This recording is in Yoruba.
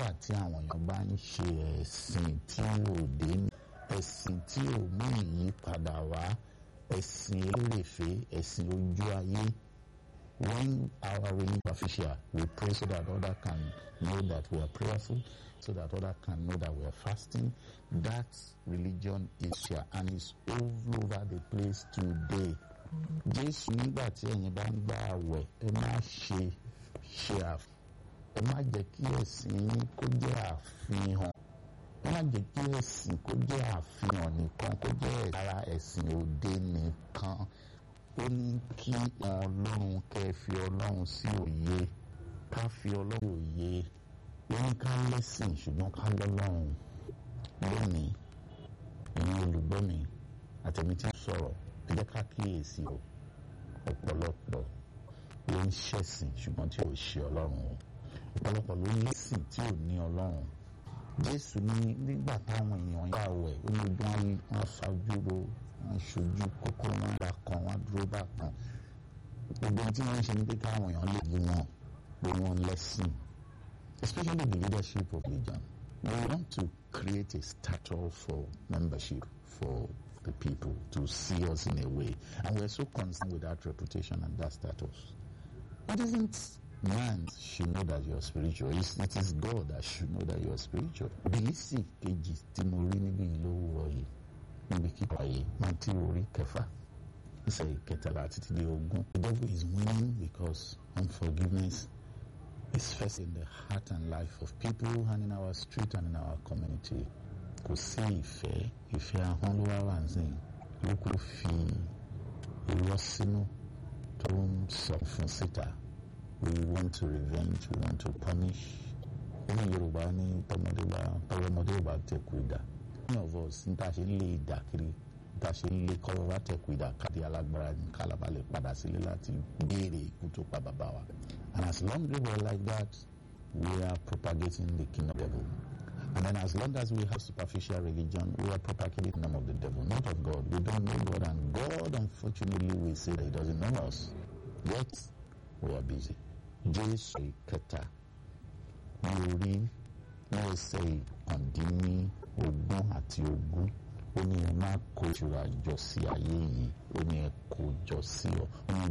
nígbà tí àwọn èèyàn bá ń ṣe ẹ̀sìn tí ò dé ẹ̀sìn tí ò mú ìyípadà wá ẹ̀sìn elérèfé ẹ̀sìn ojú ayé when our religion official we pray so that other can know that we are prayerful so that other can know that we are fasting that religion is here and is all over the place today jésù nígbà tí ẹ̀yin bá ń gba àwẹ̀ ẹ má ṣe ṣe àf ẹ má jẹ́ kí ẹ̀sìn yín kó jẹ́ àfihàn ẹ má jẹ́ kí ẹ̀sìn kó jẹ́ àfihàn nìkan kó jẹ́ ara ẹ̀sìn òde nìkan ó ní kí ọlọ́run kẹ́ fi ọlọ́run sí òye ká fi ọlọ́run òye ó ní ká lẹ́sìn ṣùgbọ́n ká lọ́lọ́run lónìí ìyẹn olùgbọ́ mi àtẹ̀mí tí ń sọ̀rọ̀ ẹ jẹ́ ká kíyèsí o ọ̀pọ̀lọpọ̀ ló ń ṣẹ̀sìn ṣùgbọ́n tí ò ṣe ọlọ́run o ọ̀pọ̀lọpọ̀ ló lẹ́sìn tí ò ní ọlọ́run jésù ní nígbà táwọn èèyàn yà wẹ̀ ó ní ojú wọn wọn fajúro wọn ṣojú kókó wọn bá kan wọn dúró bá kan gbogbo tí wọ́n ń ṣe ní pé káwọn èèyàn lè yí wọn pé wọ́n lẹ́sìn especially the leadership of religion we want to create a stature for membership for the people to see us in a way and we are so concerned with that reputation and that status what isn't man should know that you are spiritual. It's, it is God that should know that you are spiritual. Bílísì kejì tí mo rí níbi ìlówó yìí níbi kíkọ yìí máa tí orí kẹfà ìṣe ìkẹtàlá títí di ogún. The devil is winning because unforgiveness is first in the heart and life of people and in our street and in our community. Kò sí ìfẹ́ ìfẹ́ ahọ́n ló wá wà nísìnyí ló kó fi irọ́ sínú tó ń sọ fún síta. we want to revenge we want to punish ní yorùbá ní tọmọdé bá tọwọmọdé bá tẹkù ìdá many of us ní ta ṣe ń lé ìdá kiri ní ta ṣe ń lé kọ́wọ́ bá tẹkù ìdá káàdì alágbára ní kálàbà lè padà sílé láti béèrè ikú tó pa bàbá wa and as long as we are like that we are propagating the kingdom of the devil and then as long as we have superficial religion we are propagating the kingdom of the devil not of God we don't know God and God unfortunately we say that he doesn't know us yet we are busy. jésù ìkẹta ní orí ní ẹsẹ̀ ìkàndínní ogún àti ogún ó ní ẹ má kó ìṣúra jọ sí ayé yìí ó ní ẹ kó jọ sí ọ ó ní